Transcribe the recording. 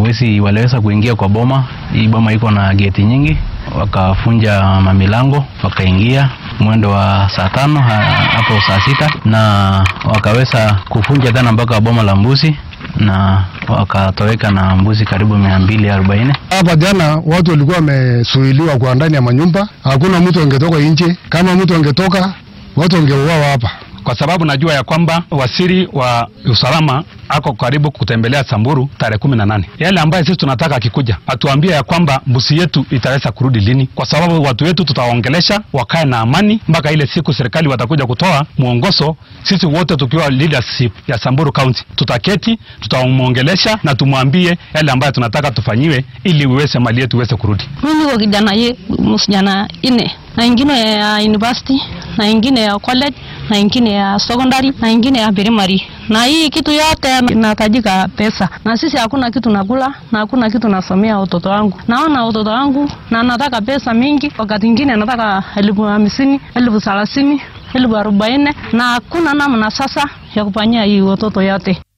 wezi waliweza kuingia kwa boma. Hii boma iko na geti nyingi, wakafunja mamilango, wakaingia mwendo wa saa tano ha- hapo saa sita na wakaweza kufunja tena mpaka boma la mbuzi na wakatoweka na mbuzi karibu mia mbili arobaini. Hapa jana watu walikuwa wamesuiliwa kwa ndani ya manyumba, hakuna mtu angetoka nje. Kama mtu angetoka, watu wangeuawa hapa. kwa sababu najua ya kwamba waziri wa usalama ako karibu kutembelea Samburu tarehe kumi na nane. Yale ambayo sisi tunataka akikuja atuambie ya kwamba mbuzi yetu itaweza kurudi lini, kwa sababu watu wetu tutawaongelesha wakae na amani mpaka ile siku serikali watakuja kutoa mwongozo. Sisi wote tukiwa leadership ya Samburu County tutaketi, tutamwongelesha na tumwambie yale ambayo tunataka tufanyiwe ili uweze mali yetu iweze kurudi. Mimi niko kijana ye msijana ine na ingine ya university na ingine ya college na ingine ya secondary na ingine ya primary, na hii kitu yote inahitajika pesa, na sisi hakuna kitu nakula na hakuna kitu nasomea watoto wangu. Naona watoto wangu na nataka pesa mingi, wakati ingine nataka elfu hamsini, elfu thelathini, elfu arobaini na hakuna namna sasa ya kufanyia hii watoto yote.